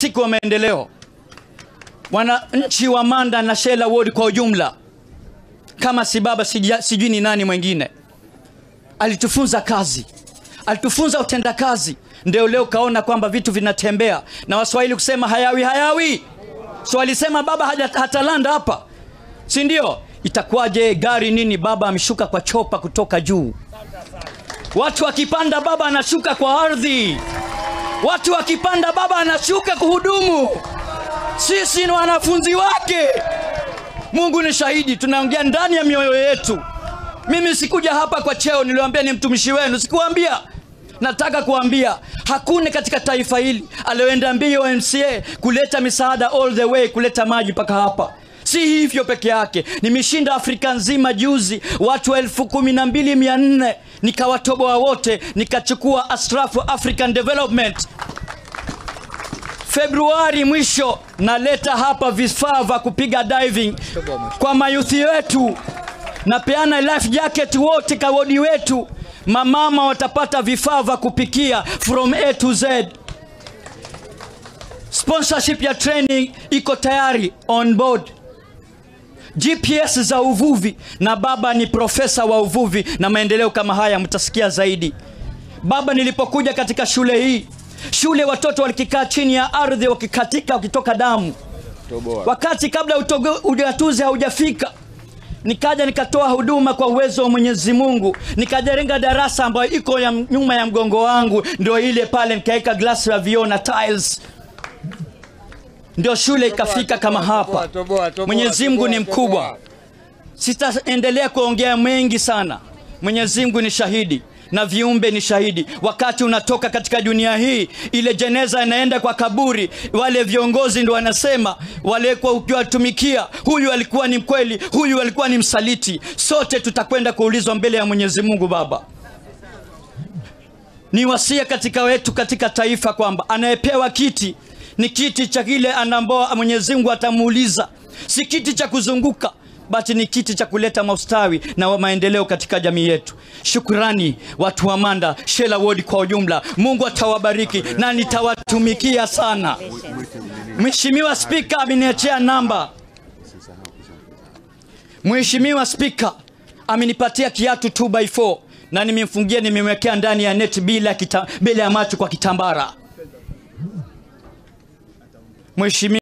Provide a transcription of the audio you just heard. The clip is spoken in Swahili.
fantastic wa maendeleo, wananchi wa Manda na Shela Ward kwa ujumla, kama si baba sija- sijui ni nani mwingine, alitufunza kazi, alitufunza utendakazi, ndio leo kaona kwamba vitu vinatembea, na Waswahili kusema hayawi hayawi, so alisema baba haja, hatalanda hapa, si ndio? Itakuwaje gari nini? Baba ameshuka kwa chopa kutoka juu. Watu wakipanda, baba anashuka kwa ardhi. Watu wakipanda, baba anashuka kuhudumu. Sisi ni wanafunzi wake. Mungu ni shahidi, tunaongea ndani ya mioyo yetu. Mimi sikuja hapa kwa cheo, niliwaambia ni mtumishi wenu, sikuambia nataka kuambia hakuna katika taifa hili alioenda mbio MCA kuleta misaada all the way kuleta maji mpaka hapa. Si hivyo peke yake, nimeshinda Afrika nzima juzi, watu elfu kumi na mbili mia nne nikawatoboa wote, nikachukua Asrafu African Development Februari mwisho naleta hapa vifaa vya kupiga diving kwa mayuthi wetu, napeana life jacket wote kawodi wetu, mamama watapata vifaa vya kupikia from A to Z. Sponsorship ya training iko tayari on board. GPS za uvuvi, na baba ni profesa wa uvuvi na maendeleo kama haya, mtasikia zaidi. Baba, nilipokuja katika shule hii, shule watoto walikikaa chini ya ardhi wakikatika wakitoka damu, wakati kabla utogo- ugatuzi haujafika nikaja nikatoa huduma kwa uwezo wa Mwenyezi Mungu, nikajenga darasa ambayo iko ya nyuma ya mgongo wangu, ndio ile pale, nikaweka glasi ya vioo na tiles, ndio shule ikafika kama hapa. Mwenyezi Mungu ni mkubwa. Sitaendelea kuongea mengi sana. Mwenyezi Mungu ni shahidi na viumbe ni shahidi. Wakati unatoka katika dunia hii, ile jeneza inaenda kwa kaburi, wale viongozi ndio wanasema, wale kwa ukiwatumikia, huyu alikuwa ni mkweli, huyu alikuwa ni msaliti. Sote tutakwenda kuulizwa mbele ya Mwenyezi Mungu. Baba, ni wasia katika wetu katika taifa kwamba anayepewa kiti ni kiti cha kile ambao Mwenyezi Mungu atamuuliza, si kiti cha kuzunguka bali ni kiti cha kuleta maustawi na wa maendeleo katika jamii yetu. Shukrani watu wa Manda, Shela Ward kwa ujumla. Mungu atawabariki na nitawatumikia sana. Mheshimiwa Spika ameniachia namba. Mheshimiwa Spika amenipatia kiatu 2x4 na nimemfungia, nimemwekea ndani ya net bila kita, bila ya macho kwa kitambara. Mheshimiwa